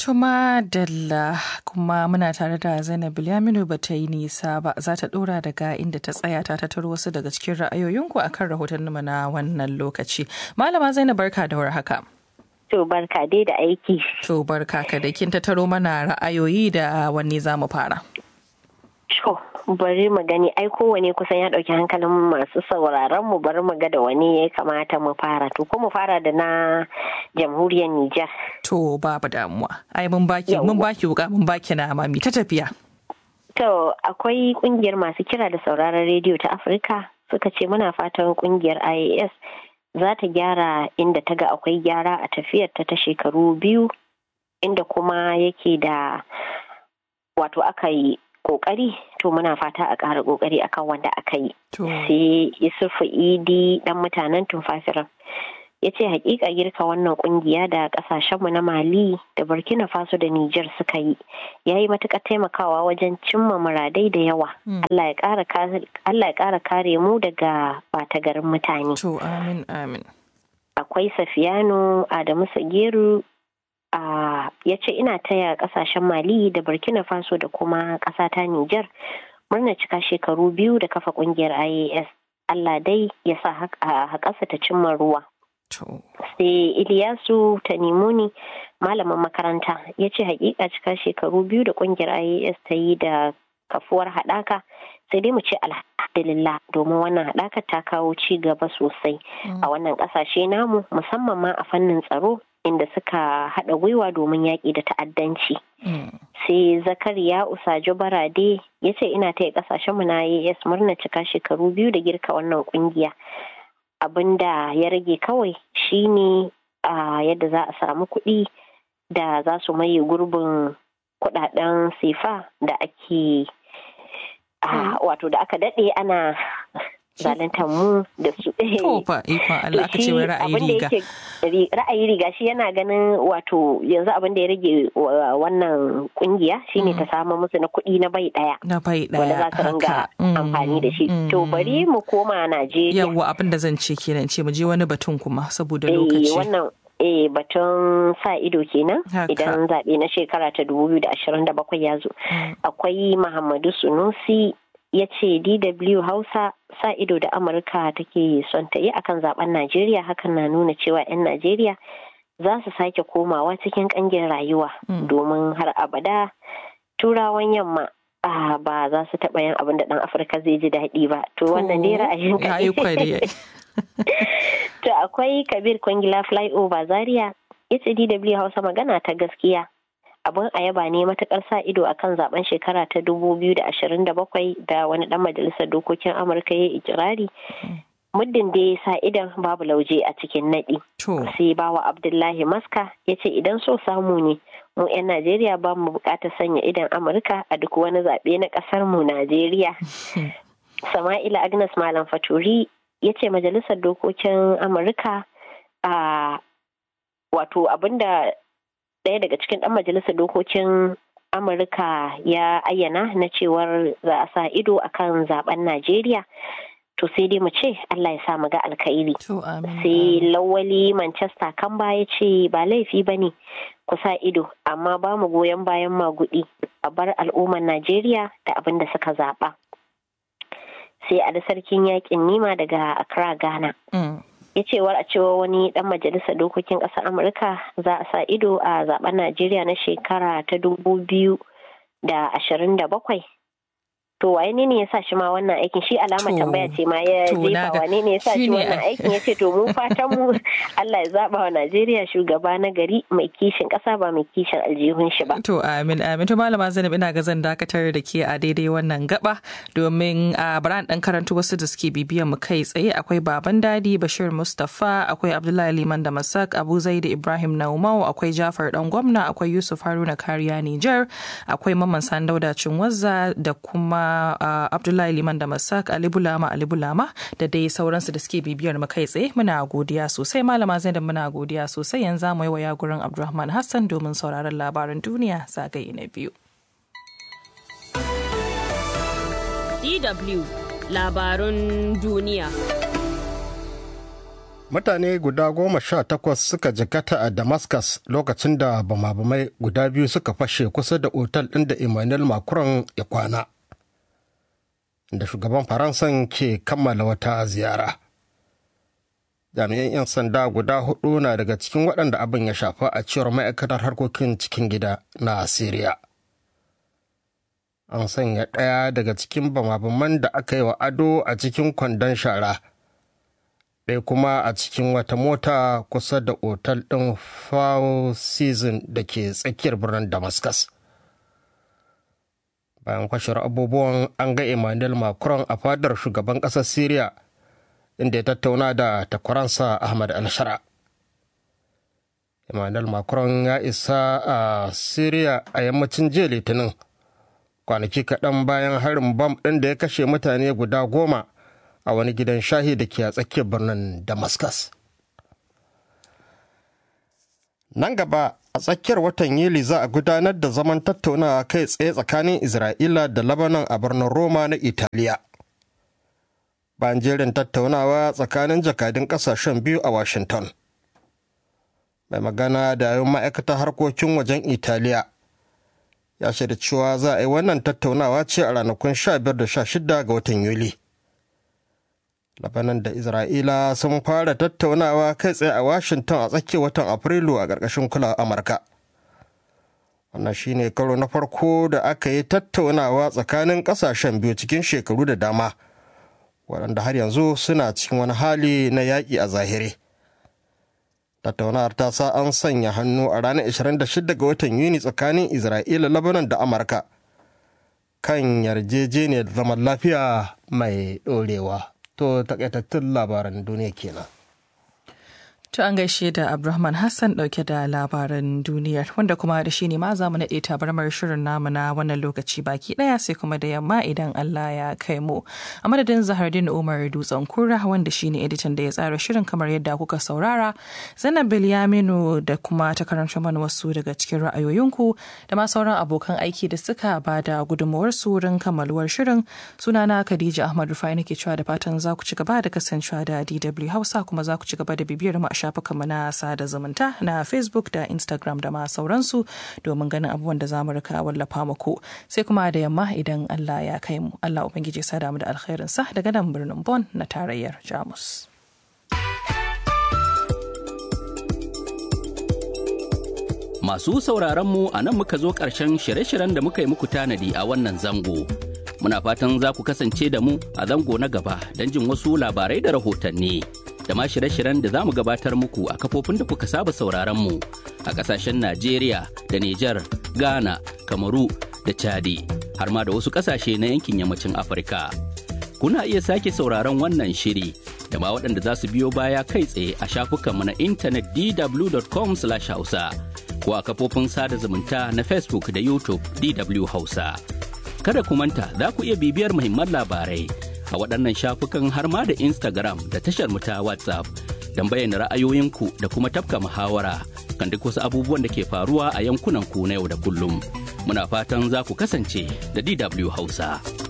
Tuma Dalla kuma muna tare da Zainab Bilyaminu ba ta yi nisa ba za ta dora daga inda ta tsaya ta tattaro wasu daga cikin ra'ayoyinku akan rahoton na wannan lokaci. Malama Zainab barka da haka. To barka dai da aiki. To barka ka da kin tattaro mana ra'ayoyi da wanne za mu fara. To bari mu gani ai kowane kusan ya ɗauki hankalin masu sauraron mu bari mu ga da wani ya kamata mu fara to ko mu fara da na jamhuriyar Nijar. To babu damuwa. Ai mun baki mun baki wuka mun baki na mami ta tafiya. To akwai kungiyar masu kira da sauraron rediyo ta Afirka suka ce muna fatan kungiyar IAS za ta gyara inda ta ga akwai gyara a tafiyar ta ta shekaru biyu inda kuma yake da wato aka yi kokari to muna fata a ƙara kokari akan wanda aka yi sai isufu idi dan mutanen tumfafiran ya ce hakika girka wannan kungiya da kasashenmu na mali da burkina faso da niger suka yi ya yi matuƙar taimakawa wajen cimma muradai da yawa allah ya ƙara kare mu daga bata garin mutane to amin amin akwai safiyano adamu sageru Uh, ya ce ina taya kasashen mali da burkina faso da kuma ƙasa ta niger murna cika shekaru biyu da kafa ƙungiyar ias allah dai ya sa haƙasa ta cimma ruwa sai iliyasu tanimuni malamin makaranta ya ce hakika cika shekaru biyu da ƙungiyar ias ta yi da kafuwar haɗaka sai dai mu ce alhamdulillah domin wannan haɗakar ta kawo ci gaba sosai a wannan ƙasashe namu musamman ma a fannin tsaro inda suka haɗa gwiwa domin yaƙi da ta'addanci. Sai Zakariya Usajo Barade ya ce ina taya ƙasashen mu na AS murna cika shekaru biyu da girka wannan ƙungiya. Abin da ya rage kawai shine a yadda za a samu kuɗi da za su maye gurbin kuɗaɗen sefa da ake wato da aka daɗe ana zaluntar mu da su Tofa ikon Allah aka ce wai ra'ayi riga. Ra'ayi riga shi yana ganin wato yanzu abin da ya rage wannan kungiya shine ta samu musu na kuɗi na bai ɗaya. Na bai ɗaya. Wanda za su ringa amfani da shi. To bari mu koma Najeriya. Yawwa abin da zan ce kenan ce mu je wani batun kuma saboda lokaci. wannan eh batun sa ido kenan idan zaɓe na shekara ta 2027 ya zo. Akwai Muhammadu Sunusi ya ce DW Hausa sa ido da Amurka take son ta yi akan zaben Najeriya hakan na nuna cewa 'yan Najeriya za su sake komawa cikin kangin rayuwa domin har abada turawan yamma ba za su taɓa yin abin da ɗan Afirka zai ji daɗi ba. To wannan dai ra'ayin To akwai Kabir Kwangila Flyover Zaria ya ce DW Hausa magana ta gaskiya. abin a yaba ne matukar sa ido akan zaben shekara ta 2027 da wani dan majalisar dokokin amurka ya ikirari muddin da ya sa idan babu lauje a cikin naɗi sai bawa abdullahi maska ya ce idan so samu ne mu 'yan najeriya ba mu bukatar sanya idan amurka a duk wani zaɓe na ƙasar mu najeriya sama'ila agnes malam faturi ya ce majalisar dokokin amurka a wato abinda ɗaya daga cikin ɗan majalisar dokokin amurka ya ayyana na cewar za a sa ido akan zaben najeriya to sai dai mu ce allah ya sa mu ga alkhairi sai lawali manchester kan ya ce ba laifi ba ne ku sa ido amma ba mu goyon bayan magudi a bar al'ummar najeriya da abin da suka zaɓa sai a da sarkin yakin nima daga accra ghana ya cewar a cewa wani dan majalisar dokokin ƙasar amurka za a sa ido a zaben najeriya na shekara ta dubu biyu da ashirin da bakwai to waye ne ne ya sa shi ma wannan aikin shi alama tambaya ce ma ya jefa wane ne ya sa shi wannan aikin ya ce to mu fatan mu Allah ya zaba wa Najeriya shugaba na gari mai kishin kasa ba mai kishin aljihun shi ba to amin amin to malama Zainab ina ga zan dakatar da ke a daidai wannan gaba domin a bara dan karantu wasu da suke bibiyan mu kai tsaye akwai baban dadi Bashir Mustafa akwai Abdullahi Liman da Masak Abu Zaid Ibrahim Naumau akwai Jafar dan gwamna akwai Yusuf Haruna Kariya Niger akwai Mamman Sandauda Cinwazza da kuma Uh, Abdullahi Liman da Masak Ali Bulama Ali Bulama da dai sauransu da suke bibiyar mu kai tsaye muna godiya sosai malama Zainab muna godiya sosai yanzu mu yi wa gurin Abdulrahman Hassan domin sauraron labaran duniya zagaye na biyu. DW labarun duniya. mutane guda goma sha takwas suka jikata a damascus lokacin da bama-bamai guda biyu suka fashe kusa da otal ɗin da emmanuel macron ya kwana da shugaban faransan ke kammala wata ziyara jami'an 'yan sanda guda hudu na daga cikin waɗanda abin ya shafa a cewar ma'aikatar harkokin cikin gida na syria an sanya ɗaya daga cikin bama-baman da aka yi wa ado a cikin kwandon shara ɗaya kuma a cikin wata mota kusa da otal ɗin four season da ke tsakiyar birnin damascus bayan kwashar abubuwan an ga emmanuel macron a fadar shugaban ƙasar syria inda ya tattauna da takwaransa ahmad al-shara emmanuel macron ya isa a syria a yammacin jiya litinin kwanaki kaɗan bayan harin bam ɗin da ya kashe mutane guda goma a wani gidan shahi da ke a tsakiyar birnin damascus nan gaba a tsakiyar watan yuli za a gudanar da zaman tattaunawa kai tsaye tsakanin isra'ila da labanan a birnin roma na italiya bayan jerin tattaunawa tsakanin jakadun kasashen biyu a washington mai magana da yayin ma'aikatar harkokin wajen italiya ya shaida cewa za a yi wannan tattaunawa ce a ranakun 15 da 16 ga watan yuli Labanan da Isra'ila sun fara tattaunawa kai tsaye a Washington a tsakiyar watan Afrilu a ƙarƙashin kula Amurka. Wannan shi ne karo na farko da aka yi tattaunawa tsakanin ƙasashen biyu cikin shekaru da dama, waɗanda har yanzu suna cikin wani hali na yaƙi a zahiri. Tattaunawar ta sa an sanya hannu a ranar 26 ga watan Yuni tsakanin Isra'ila, Labanan da Amurka kan yarjejeniyar zaman lafiya mai ɗorewa. to takaitattun labaran duniya kenan. To an gaishe da Abdulrahman Hassan dauke da labaran duniyar wanda kuma da shi ne ma za mu naɗe tabarmar shirin namu na wannan lokaci baki ɗaya sai kuma da yamma idan Allah ya kai mu. A madadin Zahardin Umar Dutsen Kura wanda shi ne editan da ya tsara shirin kamar yadda kuka saurara. Zainab Bilyaminu da kuma ta karanta mana wasu daga cikin ra'ayoyinku da ma sauran abokan aiki da suka ba da gudunmawar su wurin kammaluwar shirin. Sunana Khadija Ahmad Rufai nake cewa da fatan za ku ci gaba da kasancewa da DW Hausa kuma za ku ci gaba da bibiyar mu a shafukanmu na sada zumunta na facebook da instagram da ma sauransu domin ganin abubuwan da zamu rika wallafa muku sai kuma da yamma idan allah ya kai mu allah ubangiji ya sada mu da alkhairinsa daga nan birnin bon na tarayyar jamus Masu sauraron mu a nan muka zo ƙarshen shirye-shiryen da muka yi muku tanadi a wannan zango. Muna fatan za ku kasance da mu a zango na gaba don jin wasu labarai da rahotanni. da ma shirye-shiryen da za mu gabatar muku a kafofin da kuka saba sauraron mu a kasashen Najeriya da Nijar, Ghana, Kamaru da Chadi har ma da wasu kasashe na yankin yammacin Afirka. Kuna iya sake sauraron wannan shiri da ma waɗanda za su biyo baya kai tsaye a shafukanmu na intanet dw.com/hausa ko a kafofin sada zumunta na Facebook da YouTube DW Hausa. Kada ku manta za ku iya bibiyar muhimman labarai a waɗannan shafukan har ma da Instagram da tashar mu ta WhatsApp don bayyana ra'ayoyinku da kuma tafka muhawara kan duk wasu abubuwan da ke faruwa a yankunan ku na yau da kullum. Muna fatan za ku kasance da DW Hausa.